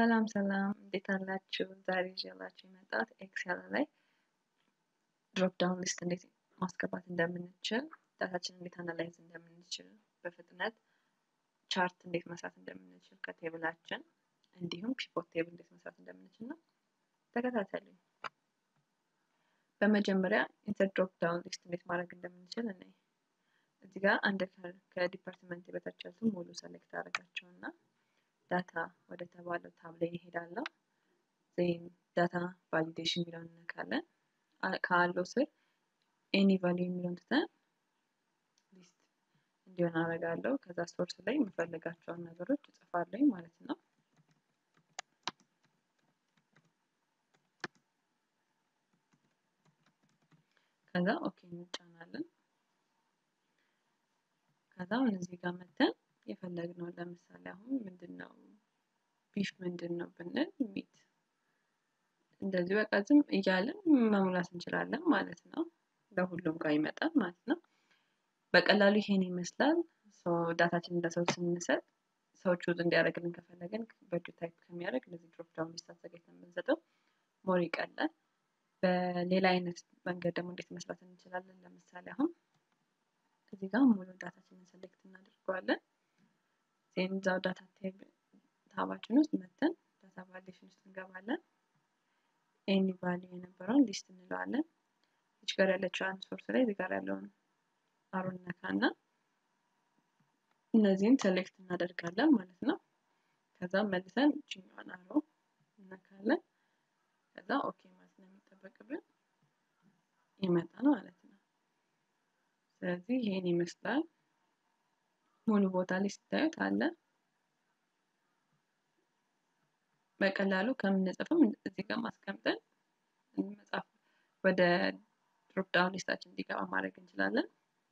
ሰላም ሰላም እንዴት አላችሁ? ዛሬ ይዤላችሁ የመጣሁት ኤክሴል ላይ ድሮፕ ዳውን ሊስት እንዴት ማስገባት እንደምንችል፣ ዳታችን እንዴት አናላይዝ እንደምንችል፣ በፍጥነት ቻርት እንዴት መስራት እንደምንችል ከቴብላችን እንዲሁም ፒቮት ቴብል እንዴት መስራት እንደምንችል ነው። ተከታተሉኝ። በመጀመሪያ ኢንተር ድሮፕ ዳውን ሊስት እንዴት ማድረግ እንደምንችል እኔ እዚህ ጋር አንድ ከዲፓርትመንት በታች ያሉትን ሙሉ ሰሌክት አደረጋቸው እና ዳታ ወደ ተባለው ታብ ላይ ይሄዳለሁ። ዜን ዳታ ቫሊዴሽን የሚለውን እነካለን። ከአለው ስር ኤኒ ቫሊዩ የሚለውን ትተን ሊስት እንዲሆን አደርጋለሁ። ከዛ ሶርስ ላይ የምፈልጋቸውን ነገሮች እጽፋለሁ ማለት ነው። ከዛ ኦኬ እንጫናለን። ከዛ አሁን እዚህ ጋር መተን የፈለግነው ለምሳሌ አሁን ምንድን ነው ቢፍ ምንድን ነው ብንል ሚት እንደዚህ በቃ ዝም እያለን መሙላት እንችላለን ማለት ነው። ለሁሉም ጋር ይመጣል ማለት ነው። በቀላሉ ይሄን ይመስላል። ዳታችንን ለሰው ስንሰጥ ሰው ቹዝ እንዲያደርግልን ከፈለግን በእጁ ታይፕ ከሚያደርግ እንደዚህ ድሮፕ ዳውን ሊስት አዘጋጅተን ብንሰጠው ሞር ይቀላል። በሌላ አይነት መንገድ ደግሞ እንዴት መስራት እንችላለን? ለምሳሌ አሁን እዚህ ጋር ሙሉ ዳታችንን ሰሌክት እናደርገዋለን። ዜን እዛው ዳታ ታባችን ውስጥ መተን ዳታ ቫሊዴሽን ውስጥ እንገባለን። ኤኒ ቫሊዩ የነበረውን ሊስት እንለዋለን። እዚህ ጋር ያለችው አንድ ሶርስ ላይ እዚህ ጋር ያለውን አሮን ነካና እነዚህን ሴሌክት እናደርጋለን ማለት ነው። ከዛ መልሰን እችኛዋን አሮ እነካለን። ከዛ ኦኬ ማለት ነው የሚጠበቅብን ይመጣል ማለት ነው። ስለዚህ ይሄን ይመስላል። ሙሉ ቦታ ላይ ስታዩት አለ። በቀላሉ ከምንጽፍም እዚህ ጋር ማስቀምጠን መጻፍ ወደ ድሮፕ ዳውን ሊስታችን እንዲገባ ማድረግ እንችላለን።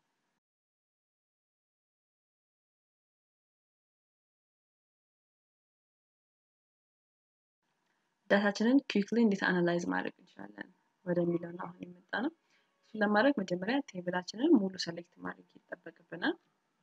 ዳታችንን ኩዊክሊ እንዴት አናላይዝ ማድረግ እንችላለን ወደሚለው ነው አሁን የመጣ ነው። እሱን ለማድረግ መጀመሪያ ቴብላችንን ሙሉ ሰሌክት ማድረግ ይጠበቅብናል።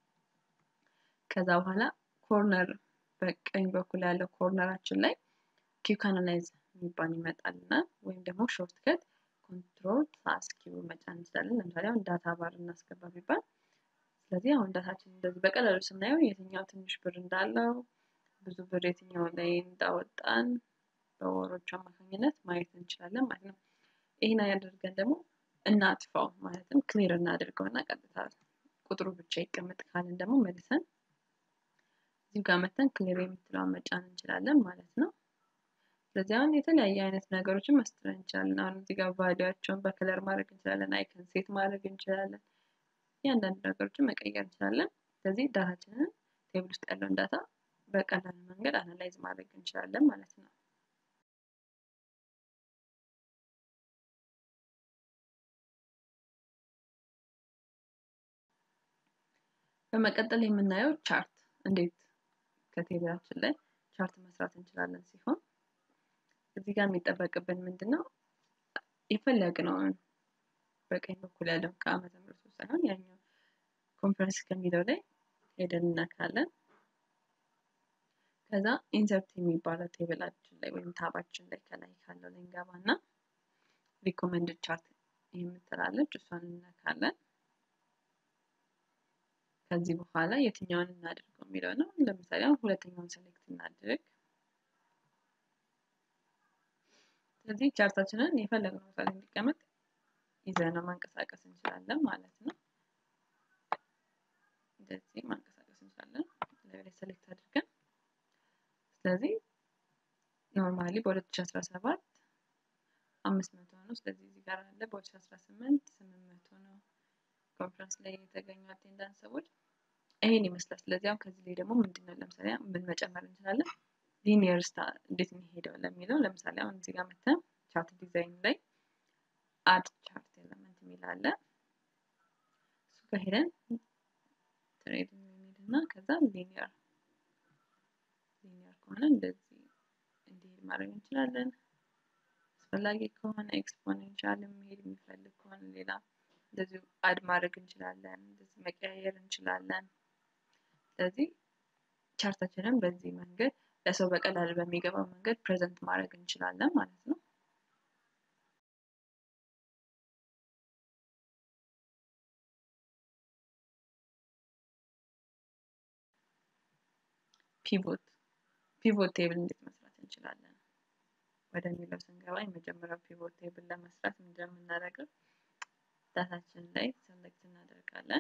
ከዛ በኋላ ኮርነር በቀኝ በኩል ያለው ኮርነራችን ላይ ኪውክ አናላይዝ የሚባል ይመጣልና ወይም ደግሞ ሾርት ከት ኮንትሮል ፕላስ ኪው መጫን እንችላለን። ለምሳሌ አሁን ዳታ ባር እናስገባ ቢባል ስለዚህ አሁን ዳታችን እንደዚህ በቀላሉ ስናየው የትኛው ትንሽ ብር እንዳለው ብዙ ብር የትኛው ላይ እንዳወጣን በወሮቹ አማካኝነት ማየት እንችላለን ማለት ነው። ይህን ያደርገን ደግሞ እናጥፋው ማለትም ክሊር እናድርገው እና ቀጥታ ቁጥሩ ብቻ ይቀመጥ ካልን ደግሞ መልሰን እዚሁ ጋር መተን ክሊር የምትለውን መጫን እንችላለን ማለት ነው። ስለዚህ አሁን የተለያየ አይነት ነገሮችን መስጠት እንችላለን። አሁን እዚህ ጋር ቫሊያቸውን በከለር ማድረግ እንችላለን። አይከን ሴት ማድረግ እንችላለን። እያንዳንዱ ነገሮችን መቀየር እንችላለን። ስለዚህ ዳታችንን ቴብል ውስጥ ያለውን ዳታ በቀላል መንገድ አናላይዝ ማድረግ እንችላለን ማለት ነው። በመቀጠል የምናየው ቻርት እንዴት ከቴብላችን ላይ ቻርት መስራት እንችላለን ሲሆን እዚህ ጋር የሚጠበቅብን ምንድን ነው የፈለግነውን በቀኝ በኩል ያለው ከዓመተ ምሕረቱ ሳይሆን ያኛው ኮንፈረንስ ከሚለው ላይ ሄደን እናካለን። ከዛ ኢንሰርት የሚባለው ቴብላችን ላይ ወይም ታባችን ላይ ከላይ ካለው ላይ እንገባና ሪኮመንድድ ቻርት የምትላለች እሷን እነካለን። ከዚህ በኋላ የትኛውን እናድርገው የሚለው ነው። ለምሳሌ አሁን ሁለተኛውን ሴሌክት እናድርግ። ስለዚህ ቻርታችንን የፈለግነው ቦታ ላይ እንዲቀመጥ ይዘነው ማንቀሳቀስ እንችላለን ማለት ነው። እንደዚህ ማንቀሳቀስ እንችላለን ላይ ሴሌክት አድርገን። ስለዚህ ኖርማሊ በ2017 አምስት መቶ ነው። ስለዚህ እዚህ ጋር አለ በ2018 ስምንት መቶ ነው። ኮንፈረንስ ላይ የተገኙ አቴንዳንስ ሰዎች ይሄን ይመስላል። ስለዚህ አሁን ከዚህ ላይ ደግሞ ምንድን ነው ለምሳሌ ምን መጨመር እንችላለን? ሊኒየር ስታ እንዴት የሚሄደው ለሚለው ለምሳሌ አሁን እዚህ ጋር መተን ቻርት ዲዛይን ላይ አድ ቻርት ኤለመንት የሚል አለ። እሱ ጋር ሄደን ትሬድ የሚሄድ እና ከዛ ሊኒየር ሊኒየር ከሆነ እንደዚህ እንዲሄድ ማድረግ እንችላለን። አስፈላጊ ከሆነ ኤክስፖኔንሻል መሄድ የሚፈልግ ከሆነ ሌላ እንደዚሁ አድ ማድረግ እንችላለን። እንደዚህ መቀያየር እንችላለን። ስለዚህ ቻርታችንን በዚህ መንገድ ለሰው በቀላል በሚገባው መንገድ ፕሬዘንት ማድረግ እንችላለን ማለት ነው። ፒቮት ፒቮት ቴብል እንዴት መስራት እንችላለን ወደሚለው ስንገባ የመጀመሪያው ፒቮት ቴብል ለመስራት ምንድነው የምናደርገው? ዳታችን ላይ ሰሌክት እናደርጋለን።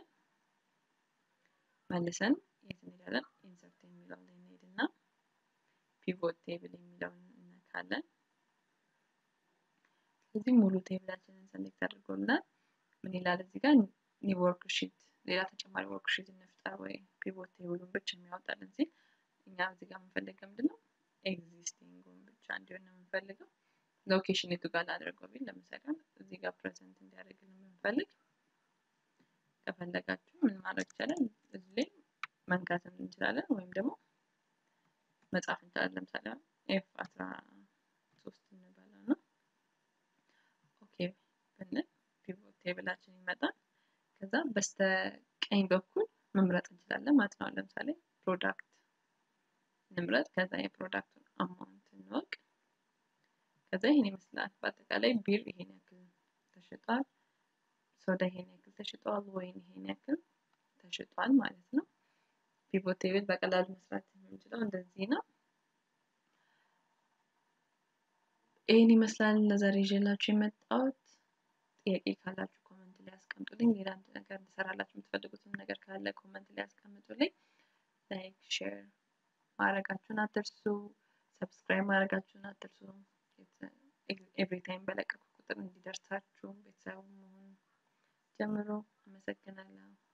መልሰን የት እንሄዳለን? ኢንሰርት የሚለው ላይ እንሄድና ፒቮት ቴብል የሚለውን እነካለን። ስለዚህ ሙሉ ቴብላችንን ሰሌክት አድርጎልናል። ምን ይላል እዚህ ጋር ኒው ወርክ ሺት፣ ሌላ ተጨማሪ ወርክ ሺት እንፍጠር ወይ ፒቮት ቴብሉን ብቻ የሚያወጣልን ሲል እኛ እዚህ ጋር የምንፈልገው ምንድን ነው? ኤግዚስቲንጉን ብቻ እንዲሆን ነው የምንፈልገው። ሎኬሽን የቱ ጋር ላድርገው ቢል ለምሳሌ እዚህ ጋር ፕሬዘንት እንዲያደርግልን የምንፈልግ ከፈለጋችሁ ምን ማድረግ ይቻላል? እዚህ ላይ መንካት እንችላለን ወይም ደግሞ መጻፍ እንችላለን። ለምሳሌ ኤፍ አስራ ሶስት እንበለው ነው ኦኬ ብንል ፒቮት ቴብላችን ይመጣል። ከዛ በስተ ቀኝ በኩል መምረጥ እንችላለን ማለት ነው። ለምሳሌ ፕሮዳክት ንምረጥ። ከዛ የፕሮዳክቱን አማውንት እንወቅ። ከዛ ይሄን ይመስላል። በአጠቃላይ ቢር ይሄን ያክል ተሽጧል፣ ሶዳ ይሄን ያክል ተሽጧል፣ ወይን ይሄን ያክል ተሽጧል ማለት ነው። ፒቮት ቴብል በቀላሉ መስራት የምንችለው እንደዚህ ነው። ይህን ይመስላል ለዛሬ ይዤላችሁ የመጣሁት። ጥያቄ ካላችሁ ኮመንት ላይ ያስቀምጡልኝ። ሌላ አንድ ነገር እንድሰራላችሁ የምትፈልጉትን ነገር ካለ ኮመንት ላይ ያስቀምጡልኝ። ላይክ ሼር ማድረጋችሁን አትርሱ። ሰብስክራይብ ማድረጋችሁን አትርሱ። ኤቭሪ ታይም በለቀቁ ቁጥር እንዲደርሳችሁ ቤተሰቡ መሆን ጀምሮ። አመሰግናለሁ።